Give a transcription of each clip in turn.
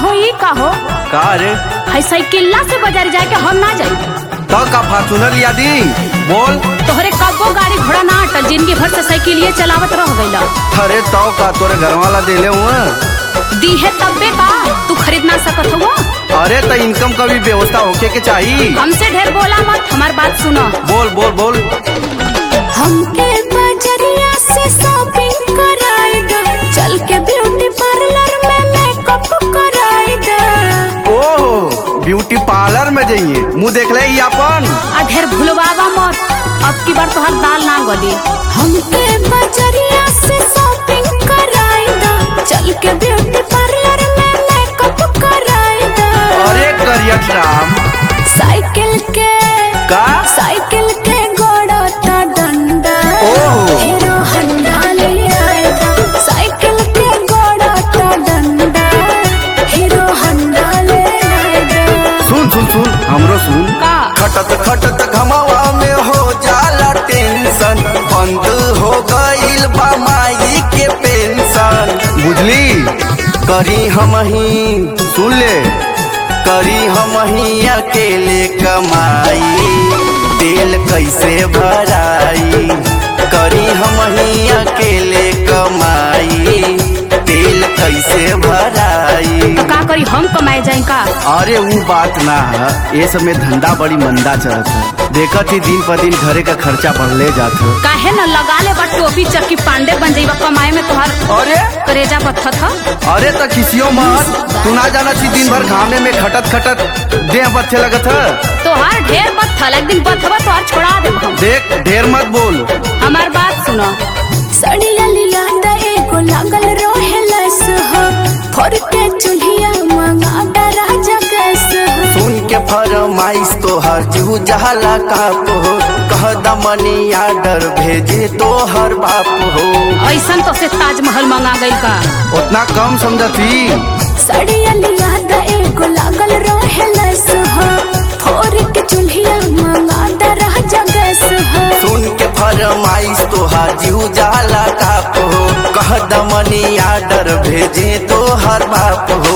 हो ई का हो का रे है साइकिल्ला से बाजार जाके हम ना जाई तो का फार्चूनर लिया दी बोल तोहरे कब्बो गाड़ी घोड़ा ना अटल जिंदगी भर से साइकिलिए चलावत रह गईला अरे तो का तोरे घर वाला देले हुआ दी है तब्बे का तू खरीद ना सकत हो अरे तो इनकम का भी व्यवस्था होके के चाहिए हमसे ढेर बोला मत हमार बात सुनो बोल बोल बोल हमके बजरिया से शॉपिंग कराई दे चल के ब्यूटी पार्लर में मेकअप कराई दे ओह ब्यूटी पार्लर में जाइए मुंह देख ले ई अपन आ ढेर भुलवावा मत अब की बार तोहर दाल ना गली हमके बजरिया से शॉपिंग कराई दे चल के ब्यूटी पार्लर में मेकअप कराई दे अरे करियत राम साइकिल के का साइकिल के गोड़ा ता डंडा ओह। हीरो हंडा ले आएगा साइकिल के गोड़ा ता डंडा हीरो हंडा ले आएगा सुन सुन सुन हमरो सुन का खटत खटत घमवा में हो जाला टेंशन बंद हो गईल बा माई के पेंशन बुझली करी हम ही सुन ले करी हम ही अकेले कमाई तेल कैसे भराई करी हम ही अकेले कमाई तेल कैसे भराई तो का करी हम कमाए जाए का अरे वो बात ना है ये सब में धंधा बड़ी मंदा चलत है देखत ही दिन पर दिन घरे का खर्चा बढ़ले जात है काहे न लगा ले बा टोपी चक्की पांडे बन जाइबा कमाए में तोहर अरे करेजा पत्थर था अरे तो किसियो मत तू ना जाना थी दिन भर घामे में खटत खटत देह बच्चे लगत है तोहर ढेर बत्थल एक दिन बथवा तोहर छोड़ा दे हम देख ढेर मत बोल हमार बात सुनो सड़िया लिया दा एगो लागल रोहे लस हो फोर के चुल्हिया मंगा दा राजा गैस हो सुन के फरमाइश तो हर जू जहला काप हो कह दमनी आर्डर भेजे तो हर बाप हो ऐसन तो से ताजमहल मंगा गई का उतना कम समझती सड़िया लिया दा एगो लागल रोहे लस हो फोर के चुल्हिया मंगा दा राजा गैस हो सुन के फरमाइश तो हाजू जाला काप हो कह दमनी आर्डर भेजे तो हर बाप हो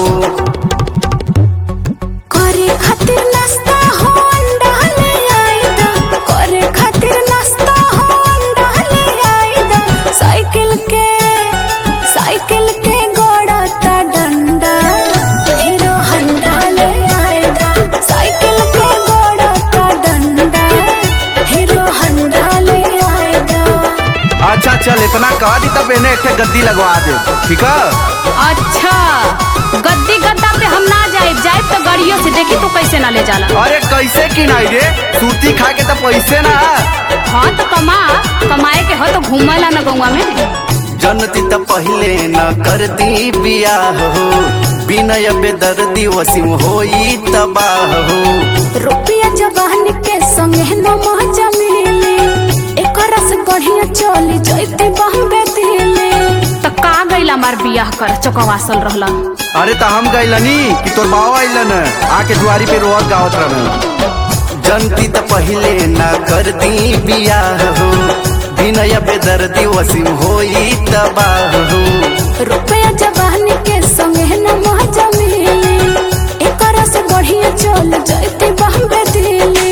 करे खातिर नाश्ता हो अंडा ले आई दा करे खातिर नाश्ता हो अंडा ले आई दा साइकिल के साइकिल के गोड़ा ता डंडा हीरो हंडा ले आई दा साइकिल के गोड़ा ता डंडा हीरो हंडा ले आई दा अच्छा चल इतना कह दी तब इन्हें एक गद्दी लगवा दे ठीक है अच्छा गद्दी गद्दा पे हम ना जाए जाए तो गाड़ियों से देखी तो कैसे ना ले जाला अरे कैसे की नहीं रे सूती खा के तो पैसे ना हाँ तो कमा कमाए के हो तो घूमला ना गौवा में जनती तो पहले न करती बियाह हो बिनय बेदर्दी वसीम होई तबाह हो रुपया जवानी के संगे न मजा मिले एकरा से बढ़िया चली जैते बॉम्बे दिल्ली त का गइला मार बियाह कर चौकवासल रहला अरे तो हम गइलनी कि तोर बाबा अइलन आके दुआरी पे रोहत गावत रहन जनती तो पहले न करती बियाह हो बिनय बेदर्दी वसीम होई तबाह हो रुपया जवानी के संगे न मजा मिले एकरा से बढ़िया चल जैते बॉम्बे दिल्ली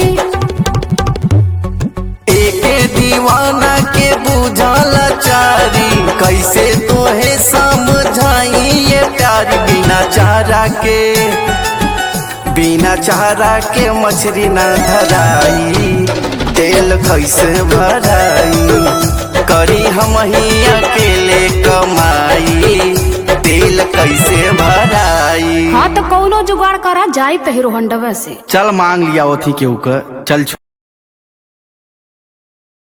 एके दीवाना के बुझाला चारी कैसे तोहे समझाई ये प्यार बिना चारा के बिना चारा के मछली ना धराई तेल कैसे भराई करी हम ही अकेले कमाई तेल कैसे भराई हाँ तो कौनो जुगाड़ करा जाए तो हीरो हंडवा से चल मांग लिया ओथी के ऊपर चल